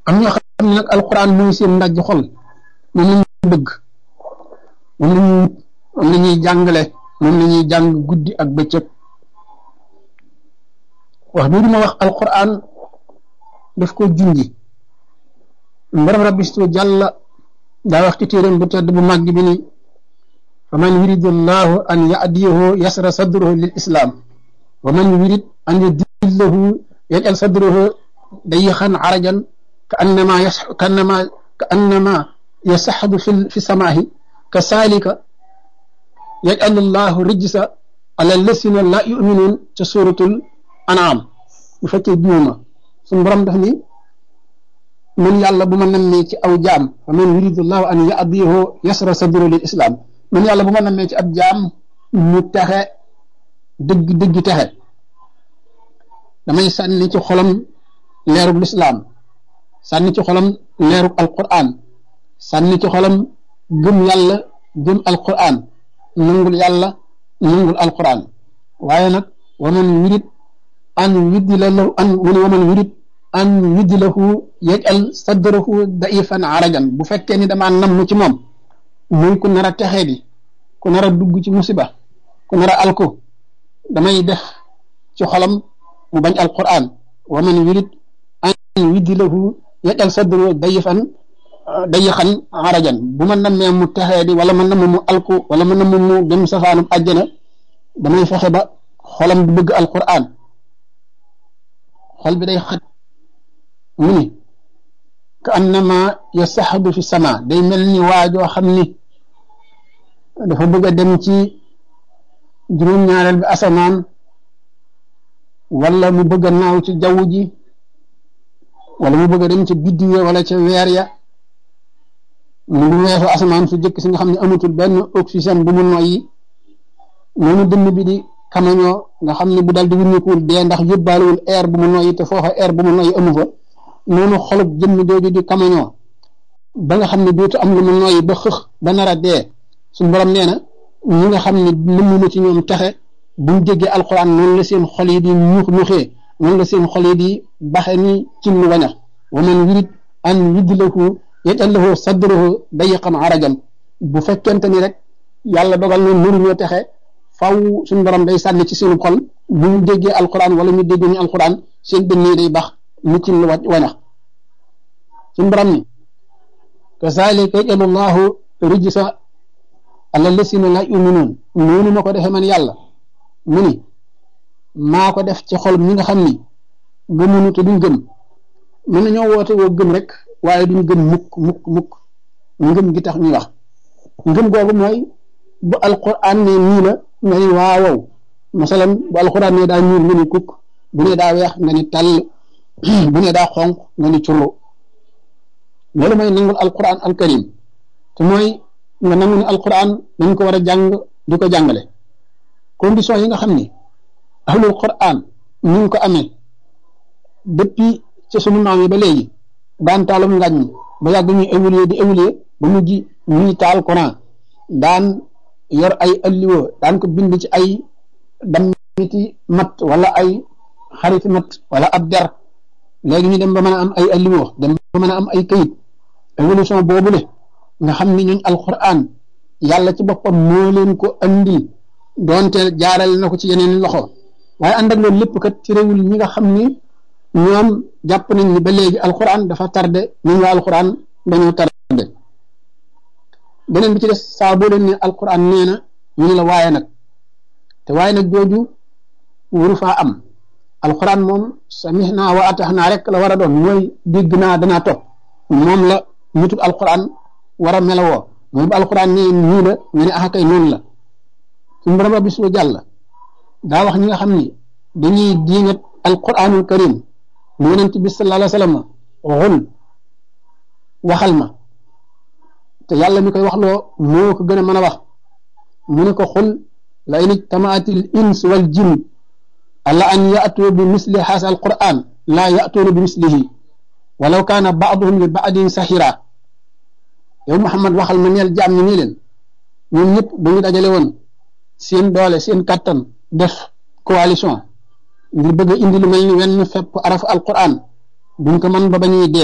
am ñoo xam ne nag alquran mooy seen ndajj xol moom la ñuy bëgg moom la ñuy moom la ñuy jàngale moom la ñuy jàng guddi ak bëccëg wax bii ma wax alquran daf ko junji mbaram rabbistu jàlla daa wax ci téeram bu tedd bu màgg bi ni fa man yuridu llahu an yadiyahu yasra sadruhu lil islam wa man yurid an yudillahu yajal sadruhu dayixan arajan ka annama yas ka annama ka annama yasaxadu fi fi samaahi ka saalika yajal llahu rijsa ala lasina la yuminuun ca suratul anaam bu fekkee juuma suñ borom daf ni man yàlla bu ma nammee ci aw jaam fa man yuridu llahu an yadiyahu yasra sadruhu lil islam man yàlla bu ma nammee ci ab jaam mu texe dëgg dëgg texe damay sànni ci xolam leerug lislaam sànni ci xolam leerug alquran sànni ci xolam gëm yàlla gëm alquran nangul yàlla nangul alquran waaye nag waman yurid an yudila lahu an wani waman yurid an yudilahu yajal sadrahu daifan arajan bu fekkee ni damaa namm ci moom muy ku nar a texee di ku nar a dugg ci musiba ku nar a alko damay def ci xolam mu bañ alquran wa man yurid an yuddilahu yajal sadru dayifan dayixan arajan bu ma nammee mu texee di wala ma namm mu alku wala ma namm mu dem safaanub àjjana damay fexe ba xolam du bëgg alquran xol bi day xat mu ni ka annama yasaxadu fi sama day mel ni waajoo xam ni dafa bëgg a dem ci juróom-ñaareel bi asamaan wala mu bëgg a naaw ci jaww ji wala mu bëgg a dem ca biddiw ya wala ca weer ya mu ngi weesu asamaan su jëkk si nga xam ne amatul benn oxygène bu mu noyyi noonu dënn bi di kamañoo nga xam ne bu dal di wuññikuwul dee ndax yóbbaalewul air bu mu noyyi te foofa air bu mu noyyi amu fa noonu xolub jëmm jooju di kamañoo ba nga xam ne dootu am lu mu noyyi ba xëx ba nar a dee suñu borom nee na ñi nga xam ne nëmm na ci ñoom texe buñ déggee alxuraan noonu la seen xol yi di ñux ñuxee noonu la seen xol yi di baxe ni ci lu wañax wa man yurid an yudlahu yajal lahu sadrahu dayiqan arajan bu fekkente ni rek yàlla dogal na mënuñoo texe faw suñu borom day sànni ci seen xol bu ñu déggee alxuraan wala ñu déggee ñu alxuraan seen dënn yi day bax ni ci lu wañax suñu borom ni kazalika yajalu llahu rijsa ala lasina la yuminuun noonu ma ko defee man yàlla mu ni maa ko def ci xol ñi nga xam ni gëmunu te duñ gëm mën nañoo woote woo gëm rek waaye duñ gëm mukk mukk mukk ngëm gi tax ñuy wax ngëm googu mooy bu alquran ne nii la nga ni waawow masalan bu alquran ne daa ñuul nga ni kukk bu ne daa weex nga ni tàll bu ne daa xonq nga ni curlu loolu mooy nangul alquran alkarim te mooy nga nangu ne alquran dañ ko war a jàng di ko jàngale condition yi nga xam ni ahlul quran ñu ngi ko amee depuis ci sunu maam yi ba léegi daan taalum ngañ ba yàgg ñuy évoluer di évoluer ba mujj ñuy taal Quran daan yor ay alliwo daan ko bind ci ay dammiti mat wala ay xariti mat wala ab der léegi ñu dem ba mën a am ay alliwo dem ba mën a am ay kayit évolution boobule nga xam ni ñooñ alquran yàlla ci boppam moo leen ko andil doonte jaarale na ko ci yeneen loxo waaye ànd ak loolu lépp kat ci réewul ñi nga xam ni ñoom jàpp nañ ni ba léegi alquran dafa tardé ñun waa alquran dañoo tardé beneen bi ci des saa boo leen ne alquran nee na ñu ne la waaye nag te waaye nag jooju waru faa am alquran moom samihna wa ataxna rek la war a doon mooy dégg naa danaa topp moom la nitul alquran war a melawoo mooy bu alquran nee nii la nga ne ah kay noonu la suñu borom rabbi su jàll daa wax ñi nga xam ni dañuy diingat alquranul karim mu yonent bi sallallahu alayhi wa sallam xul waxal ma te yàlla mi koy wax loo moo ko gën a mën a wax mu ne ko xul la in ijtamaatil ins wal jin ala an yaatu bi misli haasa alquran laa yaatuuna bi mislihi walaw kaana baaduhum li baadin sahira yow Muhammad waxal ma neel jaam ñi nii leen ñoom ñëpp bu ñu dajale woon seen doole seen kattan def coalition ngir bëgg a indi lu mel ni wenn fepp arafu alquran duñ ko mën ba ba ñuy dee